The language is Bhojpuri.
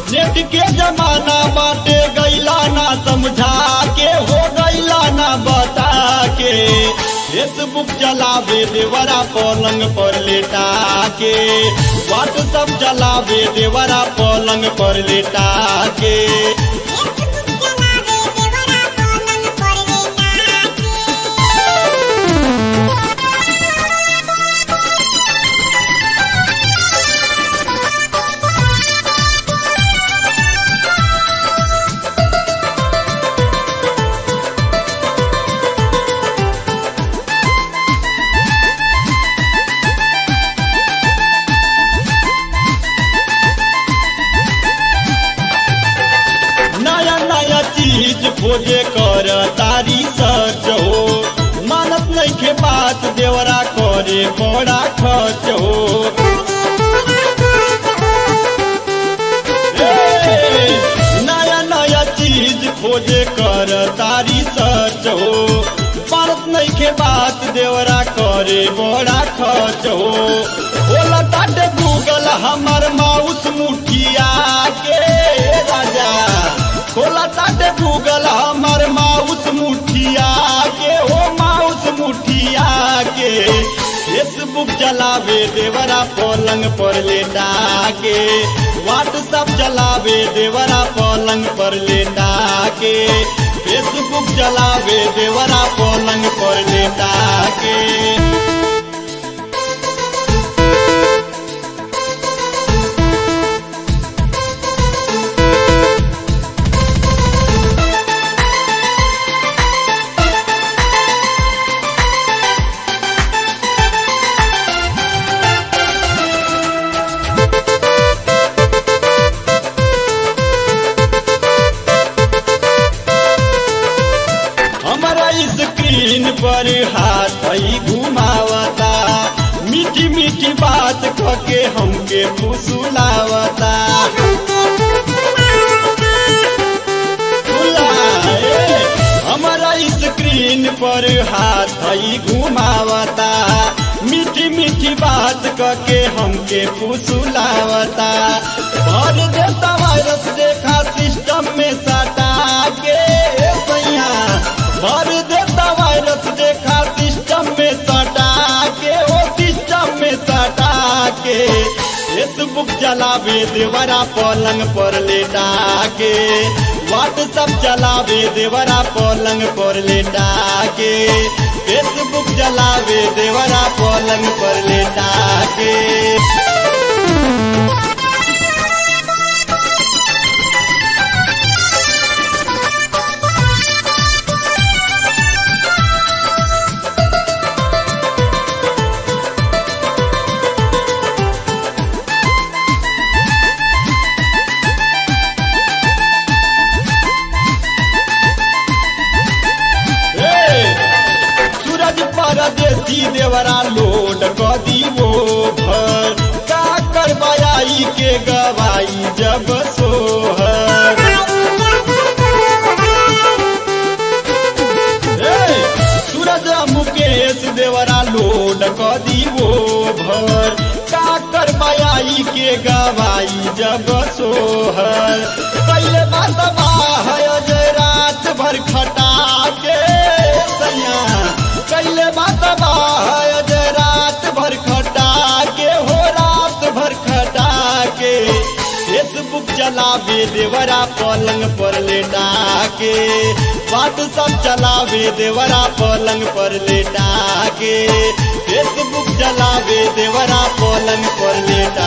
नेट के जमाना बाटे गैला ना समझा के हो गैला ना बता के फेसबुक चलावे देवरा पलंग पर लेटा के व्हाट्सअप चलावे देवरा पलंग पर लेटा के नया नया चीज खोजे कर तारी सच हो मानत नहीं के बात देवरा करे बड़ा खर्च हो ए, नया नया चीज खोजे कर तारी सच हो मानत नहीं के बात देवरा करे बड़ा खर्च हो बोला ताटे गूगल हमर माउस मुठिया के राजा खोला ताटे गूगल हमर माउस मुठिया के हो माउस मुठिया के फेसबुक चलावे देवरा पलंग पर लेटा के व्हाट्सअप चलावे देवरा पलंग पर लेटा के फेसबुक चलावे देवरा पलंग पर लेटा के हमारा स्क्रीन पर हाथ ही घुमावता मीठी मीठी बात कके हमके फुसुलावता फुलाए, हमारा स्क्रीन पर हाथ ही घुमावता मीठी मीठी बात कके हमके फुसुलावता भर देता वायरस देखा सिस्टम में सटा के सैया भर देता वायरस देखा सिस्टम में सटा के ओ सिस्टम में सटा के फेसबुक चलावे देवरा पलंग पर लेटा के व्हाट्सअप चलावे देवरा पलंग पर लेटा के फेसबुक चलावे देवरा पलंग पर लेटा के सूरज परदेसी देवरा लोड कदी वो भर का करवाई के गवाई जब सोहर ए, सूरज मुकेश देवरा लोड कदी वो भर का करवाई के गवाई जब सोहर पहले बात है अजय रात भर खटा के सैया कैले बात है अजय रात भर खटा के हो रात भर खटा के फेसबुक चलावे देवरा पलंग पर लेटा के बात सब चलावे देवरा पलंग पर लेटा के फेसबुक चलावे देवरा पलंग पर लेटा